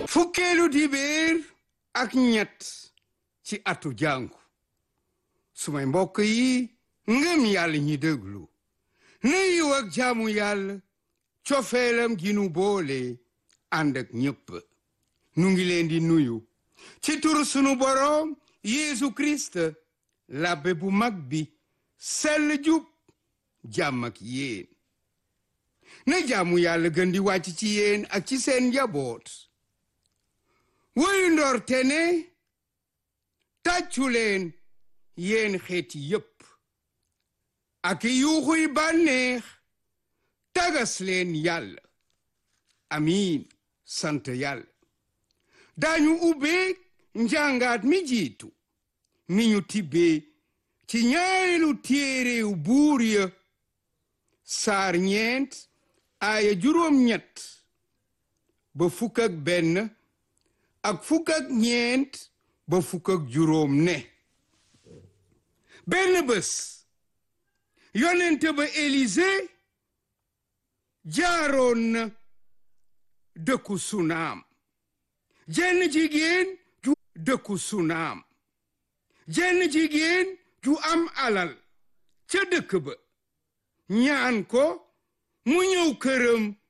fukkeelu dibéer ak ñett ci atu jàngu sumay mbokk yi ngëm yàlla ñi déglu na yiw ak jaamu yàlla cofeelam gi nu boole ànd ak ñépp nu ngi leen di nuyu ci turu sunu boroom Yeesu Kirist labbe bu mag bi sell jub jàmm ak yéen na jaamu yàlla gën di wàcc ci yéen ak ci seen njaboot woyu ndorte ne tàccu leen yéen xeeti yépp ak yuuxuy bànneex tagas leen yàlla amiin sant yàlla daañu ubbee njàngaat mi jiitu mi ñu tibbee ci ñaareelu téerew buur ya saar ñeent aaya juróom ñett ba fukk ak benn ak fukk ak ñeent ba fukk ak juróom ne benn bés yonent ba Élise jaaroon na dëkku sunaam jenn jigéen ju dëkku sunaam jenn jigéen ju am alal ca dëkk ba ñaan ko mu ñëw këram